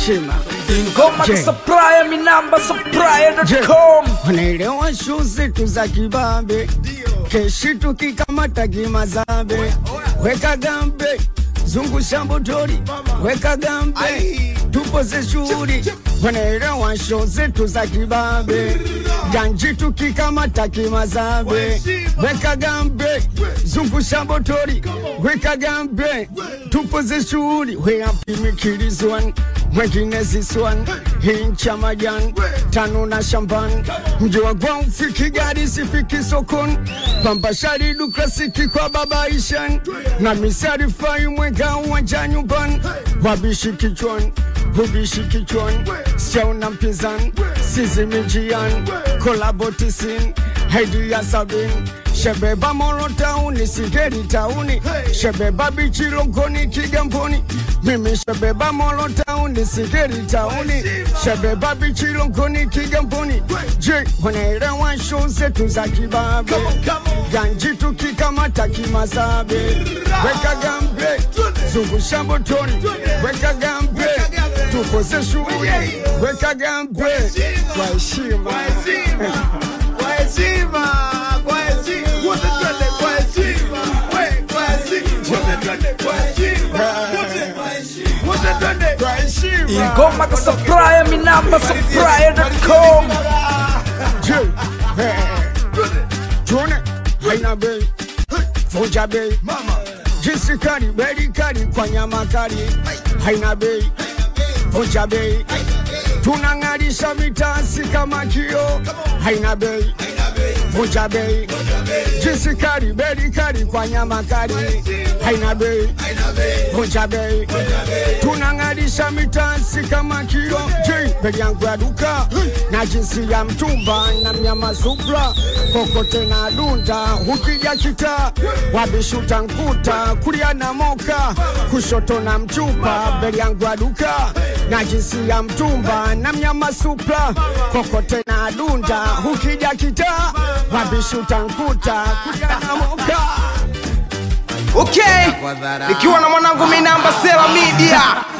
heshima. Ingoma Je. kusupply mi namba supply.com Wanaelewa shu zetu za kibabe, keshi tukikamata kimazambe, weka gambe zungusha motori, weka gambe tupoze shughuli. Wanaelewa shu zetu za kibabe, ganji tukikamata kimazambe, weka gambe zungusha motori, weka gambe tupoze shughuli. We happy Mikilis one, mwengine this one, hincha majan tano na shambani, mji wa Gwau fiki gari sifiki sokoni, pamba sharidu klasiki kwa baba Ishan na misari fai mwega uwanja nyumbani, wabishi kichwani ubishi kichwani, sijaona mpinzani, sizi mijiani, kolabo tisini haidi ya sabini Shebeba Moro tauni, Sigeri tauni, Shebeba bichi Longoni Kigamboni, mimi Shebeba Moro tauni, Sigeri tauni, Shebeba bichi Longoni Kigamboni. Je, wanaelewa show zetu za kibabe, ganji tukikamata kimazabe, weka gambe, zungusha motoni, weka gambe, tukoze shughuli, weka gambe kwa heshima. Kwa heshima, kwa heshima. Wote twende kwa heshima. We, kwa heshima. Wote twende kwa heshima. Wote- wote twende Kwa heshima. Ingoma kusupply mi namba supply.com Je, eh, tuone haina bei, vunja bei, jinsi kali, beli kali kwa nyama kali, haina bei, vunja bei, tunang'arisha vitasi kama kio, haina bei, vunja bei, jinsi kali, beli kali kwa nyama kali, haina bei, vunja bei, tunang'arisha mitasi kama kio. Je, bei yangu ya duka na jinsi ya mtumba na mnyama supra kokote na dunda, ukija kita wabishuta nkuta, kulia na moka kushoto na mchupa. Bei yangu ya duka na jinsi ya mtumba na mnyama supra kokote na dunda, ukija kita wabishuta nkuta, kulia na moka okay nikiwa na mwanangu minamba sela media